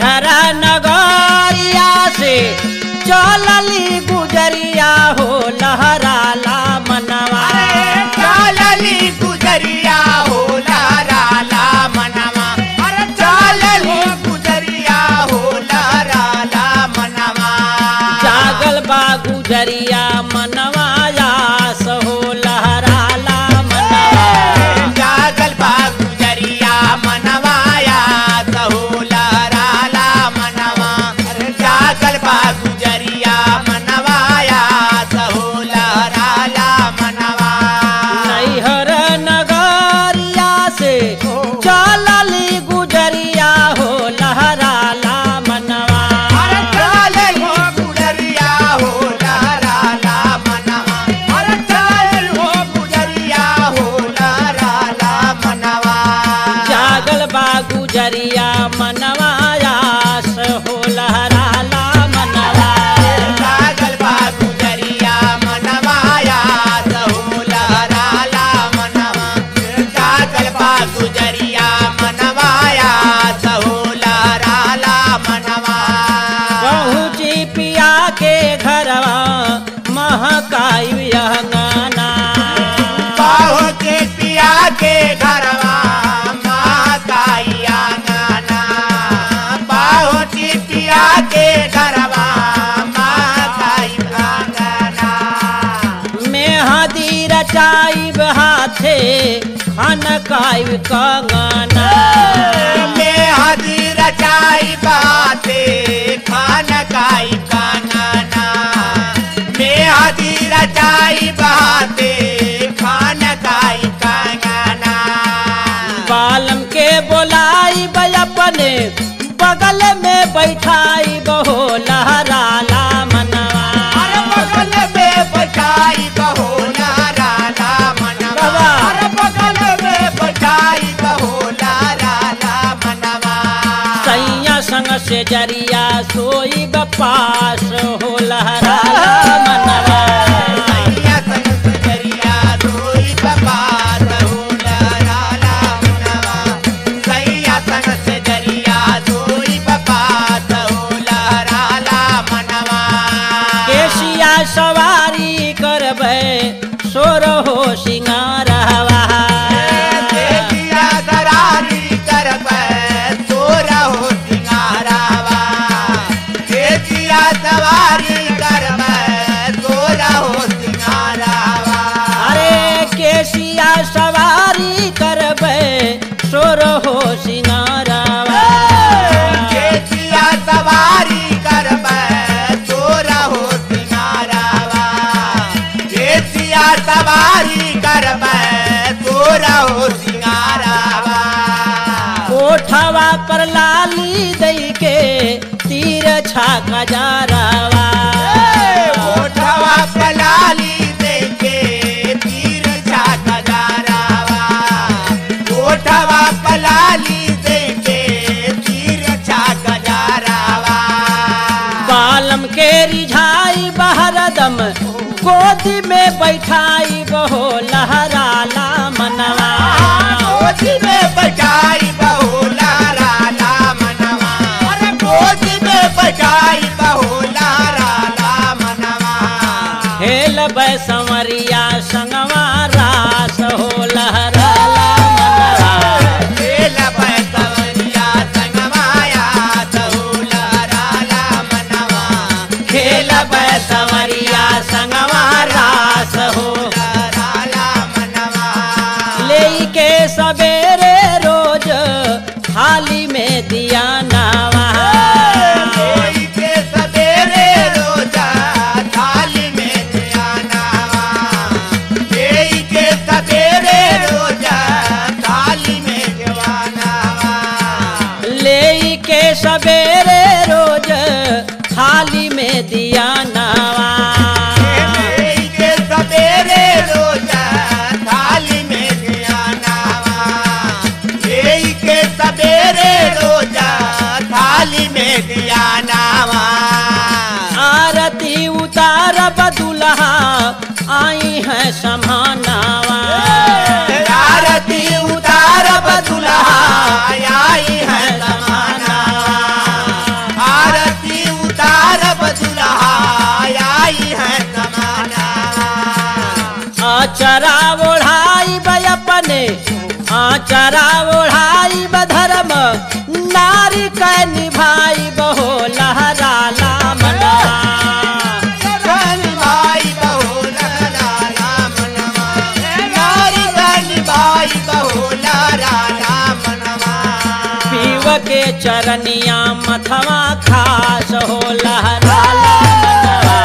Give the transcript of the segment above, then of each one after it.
नैहर नगरिया से चलली गुजरिया हो लहराला मनवा चालली गुजरिया हो लाराला मनवा अरे चालली गुजरिया हो लाराला मनवा जागल बा गुजरिया मनवा यास हो लहराला मनवा जागल बा गुजरिया मनवाया सहो लाराला मनवा अरे जागल बा गुजरिया मनवाया सहो लाराला मनवा नैहर नगरिया से चलली गुजरिया हो लहराला मनवा अरे चालली गुजरिया हो लाराला मनवा अरे चालल हो गुजरिया हो लाराला मनवा जागल बा गुजरिया मनवा यास हो लहराला मनवा जागल बा गुजरिया मनवाया सहो लाराला मनवा जागल बा गुजरिया मनवाया सहो लाराला मनवा पहुँची पिया के घरवा महकाई अंगना बाहो के पिया के घरवा महाकाइया गाना बाहो के पिया के घरवा महाकाई गाना मेहदी रचाई हाथे खनकाई कंगना में हदी रचाई बाते खान काई काना में हदी रचाई बाते खान काई काना बालम के बोलाई अपने बगल में बैठाई बहो लहराला मनवा अरे बगल में बचाई बहो लाराला मनवा बाबा। अरे बगल में बचाई बहो लाराला मनवा सैया संग से जरिया सोई बपास हो लहराला मनवा सैया संग सजरिया धोई बपात हो लाराला मनवा सैया संग सजरिया धोई बपात हो लाराला मनवा केसिया सवारी करबै सोर हो सिंगारवा देविया दरारी करबै तोरा हो सिंगारावा देविया सवारी करबै तोरा हो सिंगारावा अरे केसिया सवारी करबै सोर हो सिंगारवा देविया सवारी करबै तोरा हो सिंगारावा देविया सवारी करबै तोरा हो सिंगारावा कोठवा पर लाली दई के तीर छाका जारवा ओठवा पलाली देखे तीर छाका जारावा ओठवा पलाली देखे तीर छाका जारावा बालम के रिझाई बहरदम गोदी में बैठाई बहो लहराला मनवा गोदी में बजाई बहुला राला मनवा अरे गोदी में बजाई बहुला राला मनवा खेल बैसमरिया संगवा रास हो लहराला मनवा खेल बैसवरिया संगमाया बहुला राला मनवा खेल बैसमरिया संगवा रास हो राला मनवा ले के सवेरे रोज थाली में दिया नावा कोई के सवेरे रोजा थाली में ध्यानावा कोई के सवेरे रोजा थाली में ध्यानावा ले के सवेरे रोज थाली में दिया नावा कोई के सवेरे रोजा थाली में ध्यानावा कोई के सवेरे रोजा थाली में ध्यानावा आरती उतार बदुल्हा आई है समानावा आरती उतार बदुल्हा आई है समाना आचरा ओढ़ाई बधर्म नारी क निभाई बहो लहराला मनवा रानी भाई बहुला राला मनवा नारी रानी भाई बहुला राला मनवा पीव के चरनिया मथवा खास हो लहराला मनवा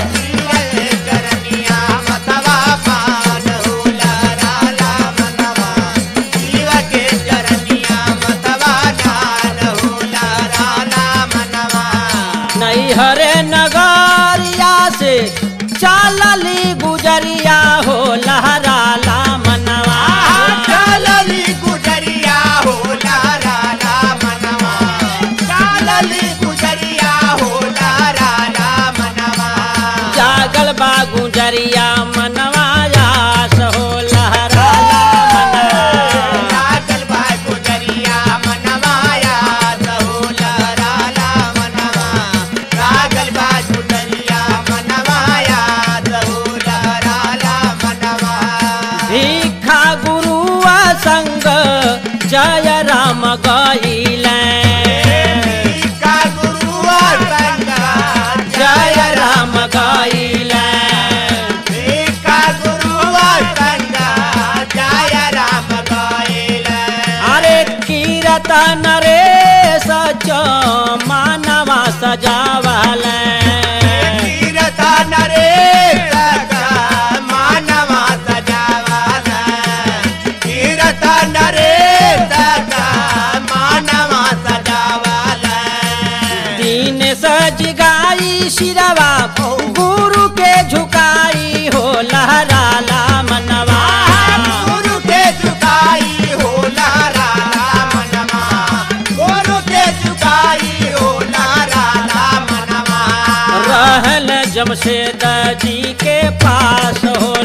करनिया मतवा पान होला राला मनवा जीव के चरनिया मतवा दान होला राला मनवा नैहरे नगरिया से चालली गुजरिया हो लहराला मनवा चालली गुजरिया होला राला मनवा चालली गुजरिया होला राला मनवा जागल बा गुजरिया मनवा यास हो लहराला मनवा लागल बा गुजरिया मनवा याद होला राला मनवा लागल बा गुजरिया मनवा याद होला राला मनवा भिखा गुरुआ संग जय राम गईले का गुरुआ संगा जय राम गईले का गुरुआ संगा जय राम गायला अरे कीरतन रे सच मानवा सजावले कीरता नरे सगा मानवा सजावाला कीरता नरे सगा मानवा सजावाला दीन सज गाई शिरवा गुरु के झुकाई हो लहराला मनवा गुरु के झुकाई होला राला मनवा गुरु के झुकाई होला राला मनवा रहल जमशेद जी के पास हो